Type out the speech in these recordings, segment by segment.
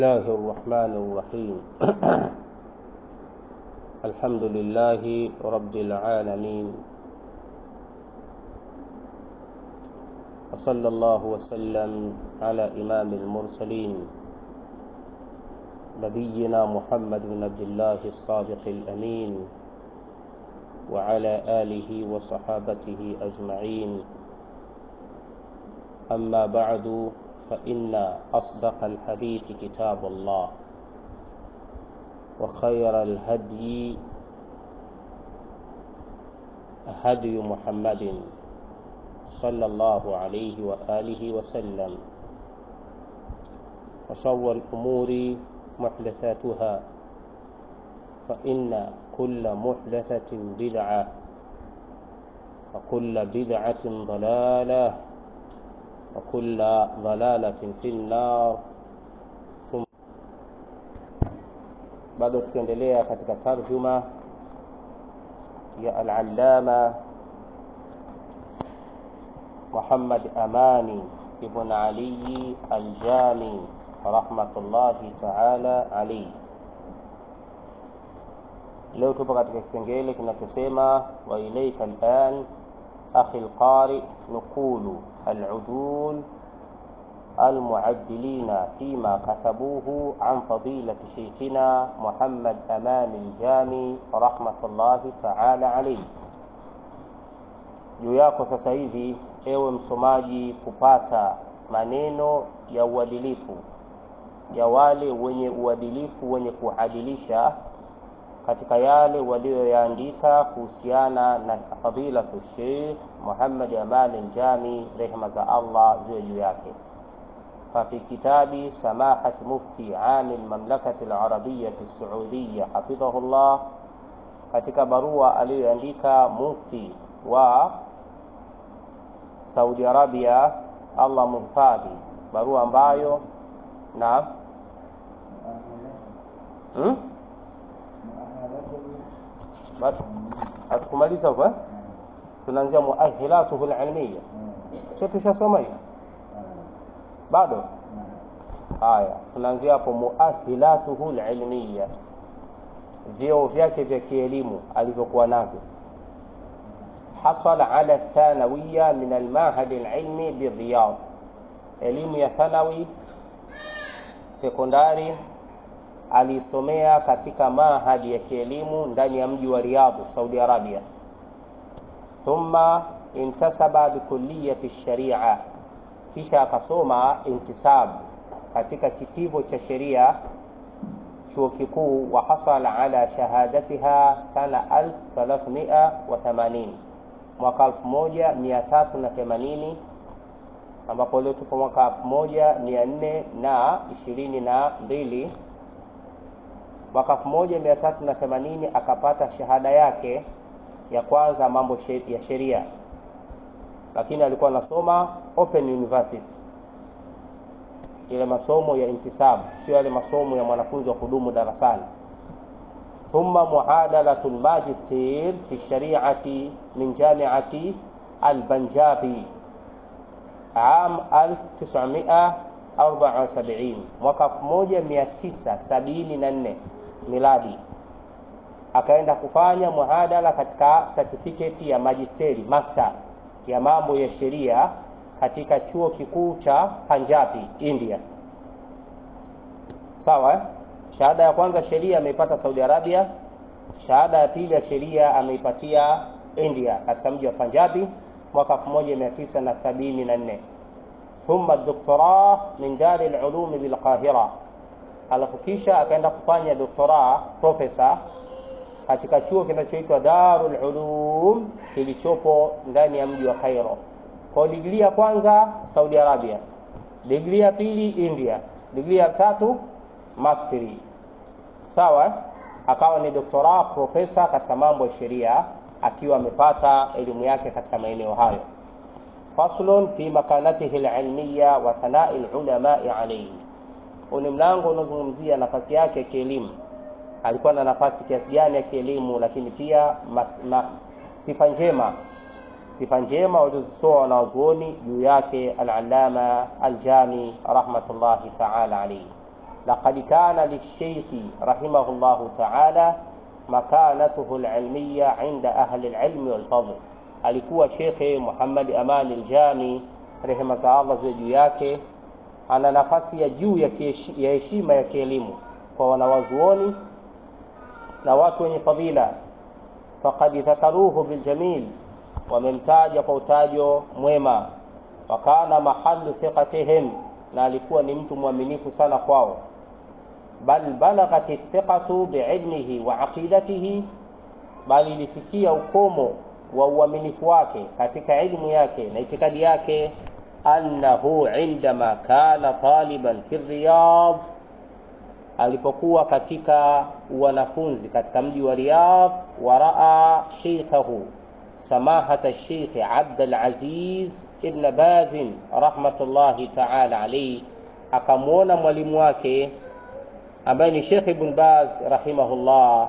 الله الرحمن الرحيم الحمد لله رب العالمين وصلى الله وسلم على إمام المرسلين نبينا محمد بن عبد الله الصادق الأمين وعلى آله وصحابته أجمعين أما بعد فإن أصدق الحديث كتاب الله وخير الهدي هدي محمد صلى الله عليه وآله وسلم وشر الأمور محدثاتها فإن كل محدثة بدعة وكل بدعة ضلالة وكل ضلالة في النار ثم bado tukiendelea katika tarjuma ya al-allama Muhammad Amani ibn Ali al-Jami rahmatullahi ta'ala alayhi leo tupo katika kipengele kinachosema wa ilaika al'an akhi al-qari nuqulu al-udul المعدلين فيما كتبوه عن فضيلة شيخنا محمد أمان الجامي رحمة الله تعالى عليه juu yako sasa hivi ewe msomaji kupata maneno ya uadilifu ya wale wenye uadilifu wenye kuadilisha katika yale walioyaandika kuhusiana na fadilatu Sheikh Muhammad Aman al-Jami rehma za Allah ziwe juu yake ففي كتاب سماحة مفتي عام المملكة العربية السعودية حفظه الله katika barua aliyoandika mufti wa Saudi Arabia Allah mhifadhi barua ambayo na hmm? hatukumaliza huko eh? tunaanzia muahilatuhu alilmiya sio tushasoma hiyo bado haya tunaanzia hapo muahilatuhu alilmiya vyeo vyake vya kielimu alivyokuwa navyo حصل على الثانوية من المعهد العلمي بالرياض elimu ya thanawi sekondari alisomea katika mahadi ya kielimu ndani ya mji wa Riyadh Saudi Arabia thumma intasaba bikulliyati sharia kisha akasoma intisab katika kitivo cha sheria chuo kikuu wa hasala ala shahadatiha sana 1380 mwaka 1380 ambapo leo tupo mwaka 1422 mwaka 1380 akapata shahada yake ya kwanza mambo ya sheria lakini alikuwa anasoma open university ile masomo ya intisab sio yale masomo ya mwanafunzi wa kudumu darasani thumma muadalatu almagister fi shari'ati min jami'ati albanjabi عام 1974 mwaka 1974 miladi akaenda kufanya muadala katika certificate ya magisteri master ya mambo ya sheria katika chuo kikuu cha Punjabi India sawa eh? shahada ya kwanza sheria ameipata Saudi Arabia shahada ya pili ya sheria ameipatia India katika mji wa Punjabi mwaka 1974 thumma doktora min dar al-ulum bil Qahira alafu kisha akaenda kufanya doktora profesa katika chuo kinachoitwa Darul Ulum kilichopo ndani ya mji wa Cairo. Kwa digrii ya kwanza Saudi Arabia, digrii ya pili India, digrii ya tatu Masri. Sawa? Akawa ni doktora profesa katika mambo ya sheria akiwa amepata elimu yake katika maeneo hayo. Faslun fi makanatihi alilmiya wa thana'i alulama alayhi. Ni mlango unaozungumzia nafasi yake ya kielimu alikuwa na nafasi kiasi gani ya kielimu, lakini pia mas, ma, sifa njema sifa njema walizozitoa wanawazuoni juu yake al-Allama al-Jami rahmatullahi ta'ala alayhi. لقد كان للشيخ رحمه الله تعالى مكانته العلمية عند أهل العلم والفضل alikuwa shekhe Muhammad Aman Aljami rehema za Allah ziwe juu yake ana nafasi ya juu ya heshima ya kielimu kwa wanawazuoni na watu wenye fadhila faqad dhakaruhu biljamil wamemtaja kwa utajo mwema wakana mahalu thiqatihim na alikuwa ni mtu mwaminifu sana kwao bal balaghat thiqatu biilmihi wa aqidatihi bali ilifikia ukomo wa uaminifu wake katika ilmu yake na itikadi yake annahu indama kana taliban fi riyadh alipokuwa katika wanafunzi katika mji wa Riyadh waraa sheikhahu samahata Sheikh Abdul Aziz ibn Baz rahmatullahi ta'ala alayhi, akamwona mwalimu wake ambaye ni Sheikh Ibn Baz rahimahullah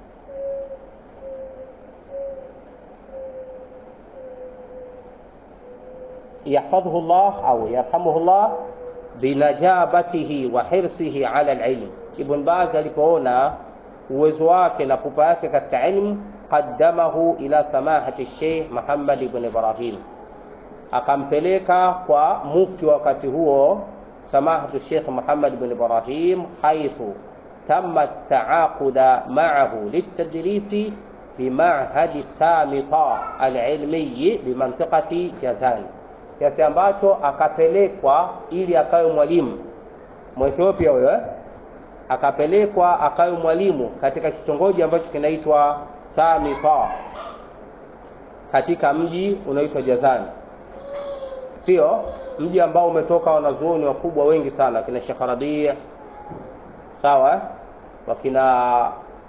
yahfadhuhu Allah au yarhamuhu Allah binajabatihi wa hirsihi ala alilm. Ibn Baz alipoona uwezo wake na pupa yake katika ilmu, qaddamahu ila samahati Sheikh Muhammad ibn Ibrahim, akampeleka kwa mufti wa wakati huo samahatu Sheikh Muhammad ibn Ibrahim, haithu tamma taaquda ma'ahu litadrisi bimahadi Samita alilmiyi bimantiqati Jazan kiasi ambacho akapelekwa ili akawe mwalimu Mwethiopia huyo eh? akapelekwa akawe mwalimu katika kitongoji ambacho kinaitwa Samifa katika mji unaoitwa Jazani, sio mji ambao umetoka wanazuoni wakubwa wengi sana, kina Sheikh Rabi sawa, eh? wakina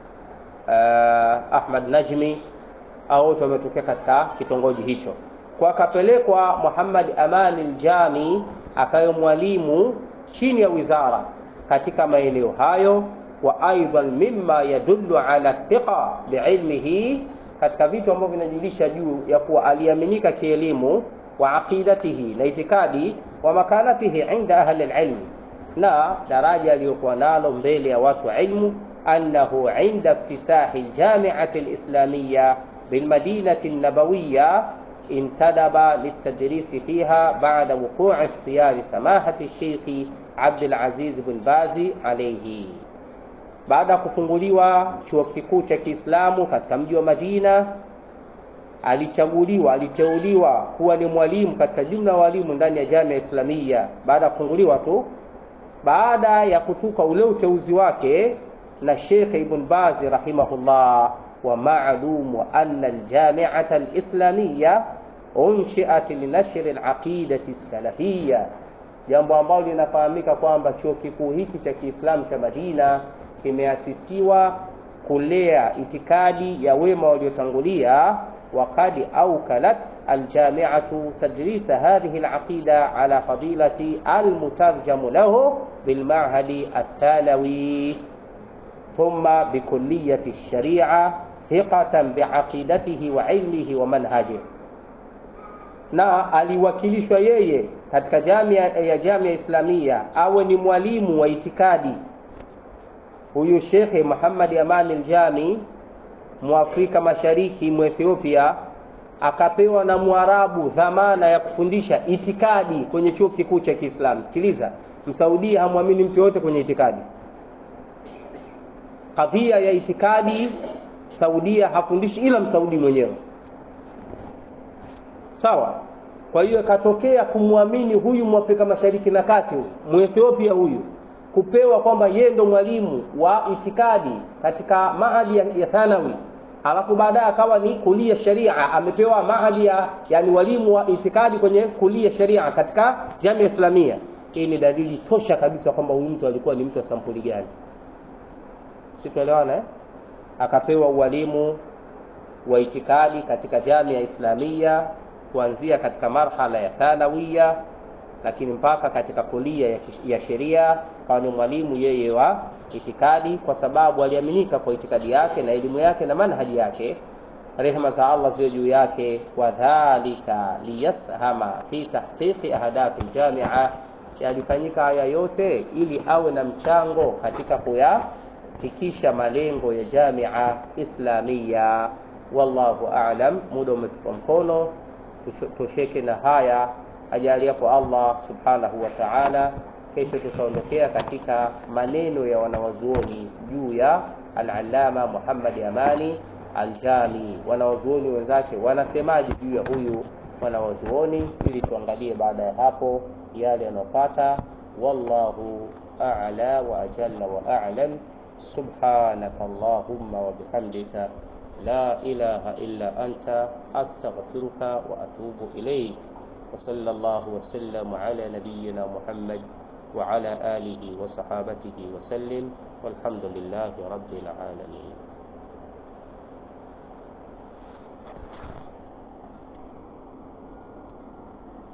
uh, Ahmad Najmi au wote wametokea katika kitongoji hicho kwa akapelekwa Muhammad Aman Aljami akawe mwalimu chini ya wizara katika maeneo hayo, wa aidan mimma yadullu ala thiqa biilmihi, katika vitu ambavyo vinajulisha juu ya kuwa aliaminika kielimu, wa aqidatihi, na itikadi, wa makanatihi inda ahli alilmi, na daraja aliyokuwa nalo mbele ya watu wa ilmu, annahu inda iftitahi aljamiati alislamiyya bilmadinati an-nabawiyya intadaba litadrisi fiha baada wuqui ikhtiyari samahati Sheikhi Abdul Aziz bin Bazi alayhi, baada ya kufunguliwa chuo kikuu cha Kiislamu katika mji wa Madina, alichaguliwa aliteuliwa kuwa ni mwalimu katika jumla ya walimu ndani ya Jamia Islamia baada ya kufunguliwa tu. Baada ya kutuka ule uteuzi wake na Sheikh Ibn Bazi rahimahullah wa ma'lumu anna aljami'ata alislamiyya unshiat linashri alaqidati salafiyya, jambo ambalo linafahamika kwamba chuo kikuu hiki cha Kiislamu cha Madina kimeasisiwa kulea itikadi ya wema waliotangulia. Waqad awkalat aljami'atu tadrisa hadhihi alaqida ala fadilati almutarjamu lahu bilma'hadi athanawi thumma bikulliyati alsharia thiqatan biaqidatihi wa ilmihi wa manhajihi na aliwakilishwa yeye katika jamia ya Jamia Islamia awe ni mwalimu wa itikadi. Huyu Shekhe Muhammad Aman Aljami Mwafrika Mashariki Mwethiopia akapewa na Mwarabu dhamana ya kufundisha itikadi kwenye chuo kikuu cha Kiislamu. Sikiliza, Msaudia hamwamini mtu yoyote kwenye itikadi. Kadhia ya itikadi Saudia hafundishi ila Msaudi mwenyewe sawa. Kwa hiyo ikatokea kumwamini huyu Mwafrika Mashariki na Kati, Mwethiopia huyu, kupewa kwamba yeye ndo mwalimu wa itikadi katika mahadi ya, ya thanawi, alafu baadaye akawa ni kulia sharia, amepewa mahadi ya yani walimu wa itikadi kwenye kulia sharia katika Jamia Islamia. Hii ni dalili tosha kabisa kwamba huyu mtu alikuwa ni mtu wa sampuli gani, si tuelewana eh? Akapewa ualimu wa itikadi katika Jamia Islamia kuanzia katika marhala ya thanawiya, lakini mpaka katika kulia ya, ya sheria, kawa ni mwalimu yeye wa itikadi, kwa sababu aliaminika kwa itikadi yake na elimu yake na manhaji yake, rehema za Allah ziwe juu yake. Wadhalika liyashama fi tahqiqi ahdafi ljamia, yalifanyika haya yote ili awe na mchango katika kuyafikisha malengo ya Jamia Islamia. Wallahu a'lam. Muda umetupa mkono, tosheke na haya ajaliapo Allah subhanahu wa ta'ala. Kesho tutaondokea katika maneno ya wanawazuoni juu ya al-Allama Muhammad Amani Aljami, wanawazuoni wenzake wanasemaje juu ya huyu wanawazuoni, ili tuangalie baada ya hapo yale yanayofuata. Wallahu a'la wa ajalla wa a'lam. Subhanaka Allahumma wa bihamdika la ilaha illa anta astaghfiruka wa atubu ilayk. Wa sallallahu wa sallam ala nabiyyina Muhammad wa ala alihi wa sahabatihi wa sallim walhamdulillahi rabbil alamin.